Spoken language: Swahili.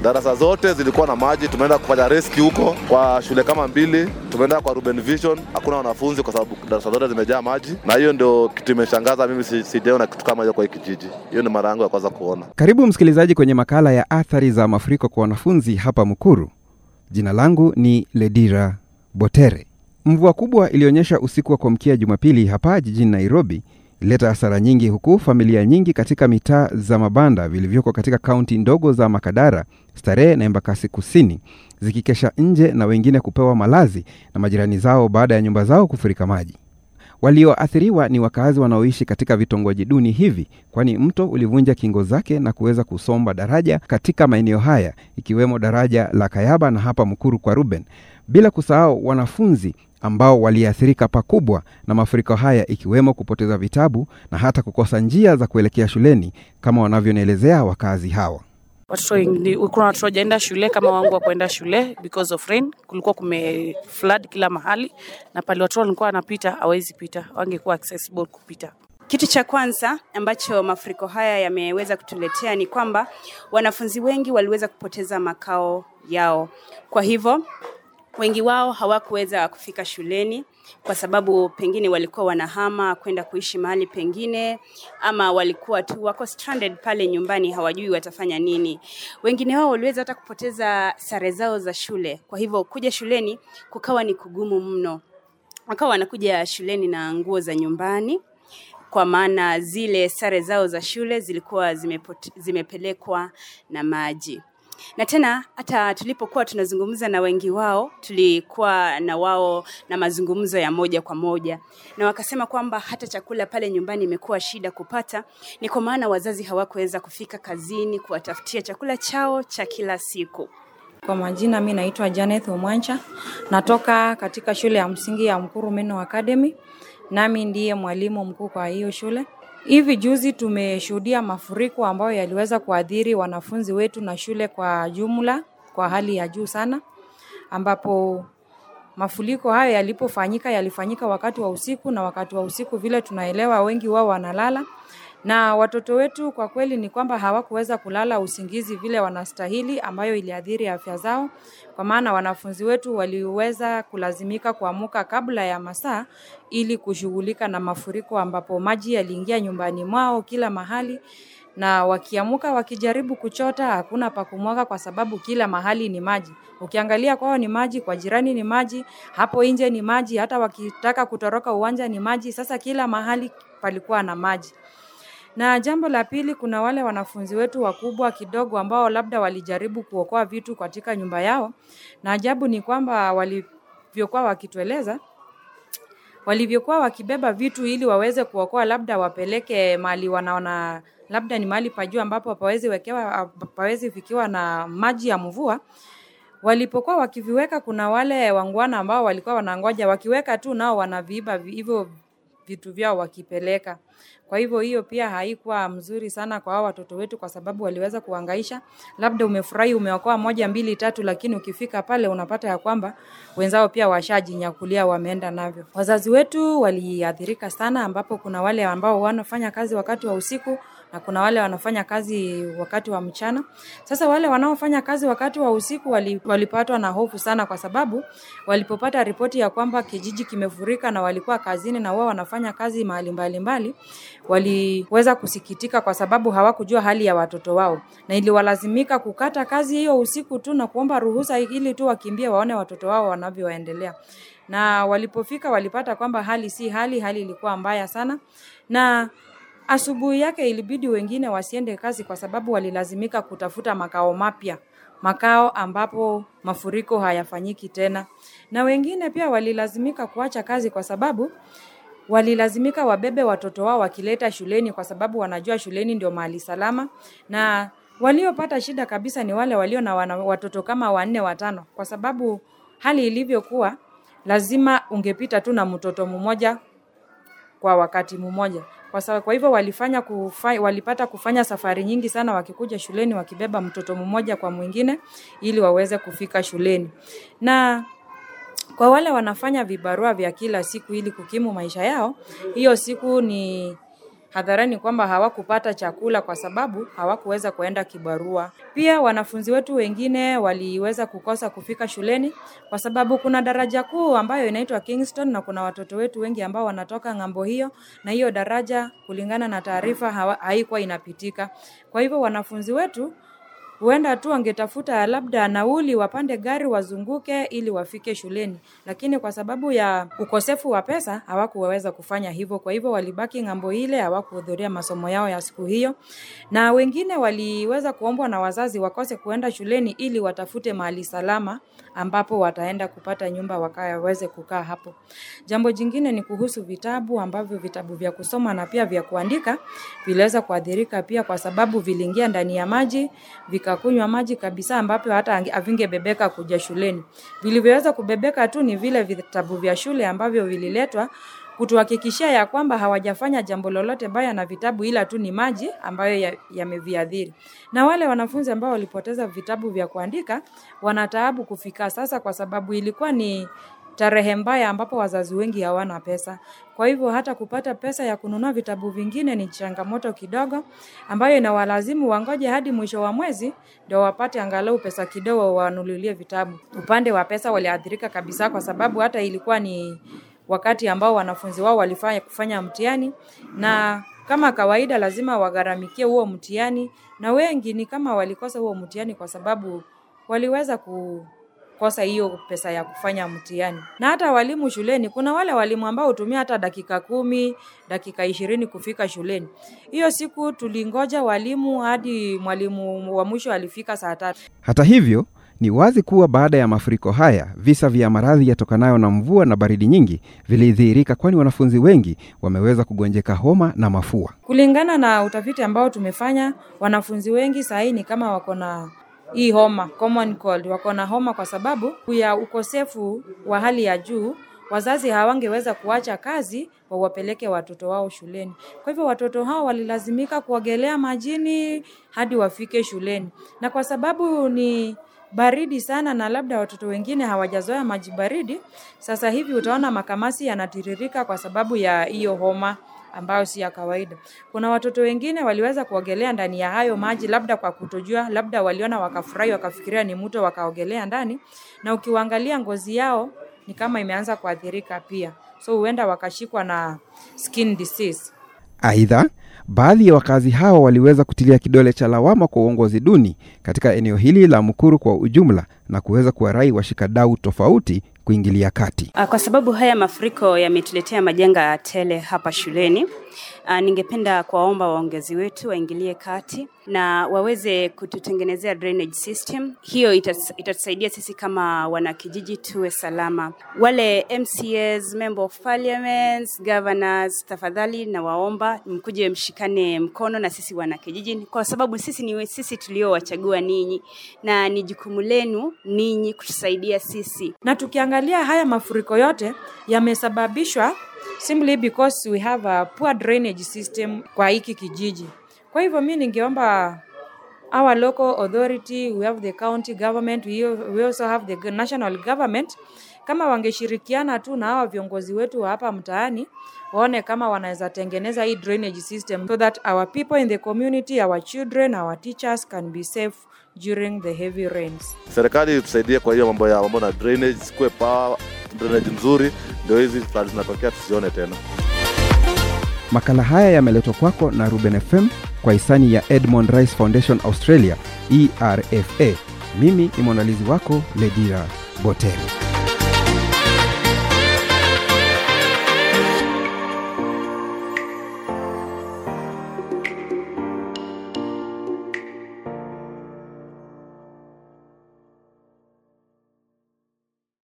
darasa zote zilikuwa na maji. Tumeenda kufanya rescue huko kwa shule kama mbili, tumeenda kwa Ruben Vision, hakuna wanafunzi kwa sababu darasa zote zimejaa maji, na hiyo ndio kitu imeshangaza mimi, si- sijaona kitu kama hiyo kwa hii kijiji. Hiyo ni mara yangu ya kwanza kuona. Karibu msikilizaji kwenye makala ya athari za mafuriko kwa wanafunzi hapa Mukuru. Jina langu ni Ledira Botere. Mvua kubwa ilionyesha usiku wa kuamkia Jumapili hapa jijini Nairobi ilileta hasara nyingi, huku familia nyingi katika mitaa za mabanda vilivyoko katika kaunti ndogo za Makadara, Starehe na Embakasi Kusini zikikesha nje na wengine kupewa malazi na majirani zao baada ya nyumba zao kufurika maji. Walioathiriwa ni wakazi wanaoishi katika vitongoji duni hivi, kwani mto ulivunja kingo zake na kuweza kusomba daraja katika maeneo haya, ikiwemo daraja la Kayaba na hapa Mukuru kwa Ruben, bila kusahau wanafunzi ambao waliathirika pakubwa na mafuriko haya, ikiwemo kupoteza vitabu na hata kukosa njia za kuelekea shuleni, kama wanavyonielezea wakazi hawa. watoto wengi- kuna watoto wajaenda shule kama wangu wa kuenda shule because of rain. Kulikuwa kume flood kila mahali, na pale watoto walikuwa wanapita hawezi pita, wangekuwa accessible kupita. Kitu cha kwanza ambacho mafuriko haya yameweza kutuletea ni kwamba wanafunzi wengi waliweza kupoteza makao yao. Kwa hivyo wengi wao hawakuweza kufika shuleni kwa sababu pengine walikuwa wanahama kwenda kuishi mahali pengine, ama walikuwa tu wako stranded pale nyumbani, hawajui watafanya nini. Wengine wao waliweza hata kupoteza sare zao za shule, kwa hivyo kuja shuleni kukawa ni kugumu mno. Wakawa wanakuja shuleni na nguo za nyumbani kwa maana zile sare zao za shule zilikuwa zimepote, zimepelekwa na maji na tena hata tulipokuwa tunazungumza na wengi wao tulikuwa na wao na mazungumzo ya moja kwa moja na wakasema kwamba hata chakula pale nyumbani imekuwa shida kupata ni kwa maana wazazi hawakuweza kufika kazini kuwatafutia chakula chao cha kila siku Kwa majina mi naitwa Janet Omwancha, natoka katika shule ya msingi ya Mkuru Meno Academy, nami ndiye mwalimu mkuu kwa hiyo shule. Hivi juzi tumeshuhudia mafuriko ambayo yaliweza kuathiri wanafunzi wetu na shule kwa jumla kwa hali ya juu sana, ambapo mafuriko hayo yalipofanyika yalifanyika wakati wa usiku, na wakati wa usiku vile tunaelewa wengi wao wanalala na watoto wetu kwa kweli ni kwamba hawakuweza kulala usingizi vile wanastahili, ambayo iliathiri afya zao, kwa maana wanafunzi wetu waliweza kulazimika kuamuka kabla ya masaa ili kushughulika na mafuriko, ambapo maji yaliingia nyumbani mwao kila mahali na wakiamuka wakijaribu kuchota hakuna pa kumwaga kwa sababu kila mahali ni maji. Ukiangalia kwao ni maji, kwa jirani ni maji, hapo nje ni maji, hata wakitaka kutoroka uwanja ni maji. Sasa kila mahali palikuwa na maji. Na jambo la pili, kuna wale wanafunzi wetu wakubwa kidogo ambao labda walijaribu kuokoa vitu katika nyumba yao, na ajabu ni kwamba walivyokuwa wakitueleza walivyokuwa wakibeba vitu ili waweze kuokoa, labda wapeleke mahali wanaona labda ni mahali pa juu ambapo pawezi wekewa pawezi fikiwa na maji ya mvua. Walipokuwa wakiviweka, kuna wale wangwana ambao walikuwa wanangoja, wakiweka tu nao wanaviiba vi- hivyo vitu vyao wakipeleka. Kwa hivyo hiyo pia haikuwa mzuri sana kwa hao watoto wetu, kwa sababu waliweza kuhangaisha. Labda umefurahi umeokoa moja mbili tatu, lakini ukifika pale unapata ya kwamba wenzao pia washajinyakulia wameenda navyo. Wazazi wetu waliathirika sana, ambapo kuna wale ambao wanafanya kazi wakati wa usiku na kuna wale wanafanya kazi wakati wa mchana. Sasa wale wanaofanya kazi wakati wa usiku wali, walipatwa na hofu sana, kwa sababu walipopata ripoti ya kwamba kijiji kimefurika na walikuwa kazini na wao wanafanya kazi mahali mbalimbali, waliweza kusikitika kwa sababu hawakujua hali ya watoto wao, na iliwalazimika kukata kazi hiyo usiku tu na kuomba ruhusa ili tu wakimbie waone watoto wao wanavyoendelea. Na walipofika walipata kwamba hali si hali, hali ilikuwa mbaya sana na Asubuhi yake ilibidi wengine wasiende kazi kwa sababu walilazimika kutafuta makao mapya, makao ambapo mafuriko hayafanyiki tena, na wengine pia walilazimika kuacha kazi kwa sababu walilazimika wabebe watoto wao wakileta shuleni, kwa sababu wanajua shuleni ndio mahali salama, na waliopata shida kabisa ni wale walio na wana, watoto kama wanne watano, kwa sababu hali ilivyokuwa lazima ungepita tu na mtoto mmoja kwa wakati mmoja. Kwa sababu kwa hivyo walifanya kufa, walipata kufanya safari nyingi sana wakikuja shuleni wakibeba mtoto mmoja kwa mwingine ili waweze kufika shuleni. Na kwa wale wanafanya vibarua vya kila siku ili kukimu maisha yao, hiyo siku ni hadharani kwamba hawakupata chakula kwa sababu hawakuweza kuenda kibarua. Pia wanafunzi wetu wengine waliweza kukosa kufika shuleni kwa sababu kuna daraja kuu ambayo inaitwa Kingston na kuna watoto wetu wengi ambao wanatoka ng'ambo hiyo, na hiyo daraja kulingana na taarifa hawa- haikuwa inapitika. Kwa hivyo wanafunzi wetu huenda tu wangetafuta labda nauli wapande gari wazunguke ili wafike shuleni, lakini kwa sababu ya ukosefu wa pesa hawakuweza kufanya hivyo. Kwa hivyo walibaki ng'ambo ile, hawakuhudhuria masomo yao ya siku hiyo, na wengine waliweza kuombwa na wazazi wakose kuenda shuleni ili watafute mahali salama ambapo wataenda kupata nyumba wakaweze kukaa hapo. Jambo jingine ni kuhusu vitabu ambavyo vitabu vya kusoma na pia vya kuandika viliweza kuathirika pia kwa sababu viliingia ndani ya maji vikakunywa maji kabisa, ambapo hata hange- havingebebeka kuja shuleni. Vilivyoweza kubebeka tu ni vile vitabu vya shule ambavyo vililetwa kutuhakikishia ya kwamba hawajafanya jambo lolote baya na vitabu, ila tu ni maji ambayo ya- yameviadhiri. Na wale wanafunzi ambao walipoteza vitabu vya kuandika wanataabu kufika sasa, kwa sababu ilikuwa ni tarehe mbaya ambapo wazazi wengi hawana pesa. Kwa hivyo hata kupata pesa ya kununua vitabu vingine ni changamoto kidogo, ambayo inawalazimu wangoje hadi mwisho wa mwezi ndio wapate angalau pesa kidogo wanunulie vitabu. Upande wa pesa waliathirika kabisa, kwa sababu hata ilikuwa ni wakati ambao wanafunzi wao walifanya kufanya mtihani na kama kawaida lazima wagharamikie huo mtihani, na wengi ni kama walikosa huo mtihani kwa sababu waliweza kukosa hiyo pesa ya kufanya mtihani. Na hata walimu shuleni, kuna wale walimu ambao hutumia hata dakika kumi, dakika ishirini kufika shuleni. Hiyo siku tulingoja walimu hadi mwalimu wa mwisho alifika saa tatu. Hata hivyo, ni wazi kuwa baada ya mafuriko haya, visa vya maradhi yatokanayo na mvua na baridi nyingi vilidhihirika, kwani wanafunzi wengi wameweza kugonjeka homa na mafua. Kulingana na utafiti ambao tumefanya, wanafunzi wengi sahii ni kama wako na hii homa common cold, wako na homa kwa sababu ya ukosefu wa hali ya juu. Wazazi hawangeweza kuacha kazi wawapeleke watoto wao shuleni. Kwa hivyo watoto hao walilazimika kuogelea majini hadi wafike shuleni, na kwa sababu ni baridi sana na labda watoto wengine hawajazoea maji baridi, sasa hivi utaona makamasi yanatiririka kwa sababu ya hiyo homa ambayo si ya kawaida. Kuna watoto wengine waliweza kuogelea ndani ya hayo maji, labda kwa kutojua, labda waliona wakafurahi, wakafikiria ni mto, wakaogelea ndani, na ukiwaangalia ngozi yao ni kama imeanza kuathirika pia, so huenda wakashikwa na skin disease. Aidha, baadhi ya wakazi hao waliweza kutilia kidole cha lawama kwa uongozi duni katika eneo hili la Mukuru kwa ujumla na kuweza kuwarai washikadau tofauti kuingilia kati. Ah, Kwa sababu haya mafuriko yametuletea majanga tele hapa shuleni, ah, ningependa kuwaomba waongezi wetu waingilie kati na waweze kututengenezea drainage system. Hiyo itas- itatusaidia sisi kama wanakijiji tuwe salama. Wale MCAs, member of parliaments, governors, tafadhali na waomba mkuje mshikane mkono na sisi wanakijiji, kwa sababu sisi ni sisi tuliowachagua ninyi na ni jukumu lenu ninyi kutusaidia sisi na tukiangalia haya mafuriko yote yamesababishwa simply because we have a poor drainage system kwa hiki kijiji. Kwa hivyo mi ningeomba our local authority, we have the county government, we we also have the national government, kama wangeshirikiana tu na hawa viongozi wetu wa hapa mtaani waone kama wanaweza tengeneza hii drainage system so that our people in the community, our children, our teachers can be safe during the heavy rains. Serikali tusaidie kwa hiyo mambo ya mambo na drainage, sikuwe power drainage nzuri, ndio hizi flood zinatokea tusione tena. Makala haya yameletwa kwako na Ruben FM kwa hisani ya Edmond Rice Foundation Australia, ERFA. Mimi ni mwandalizi wako Ledira Botel.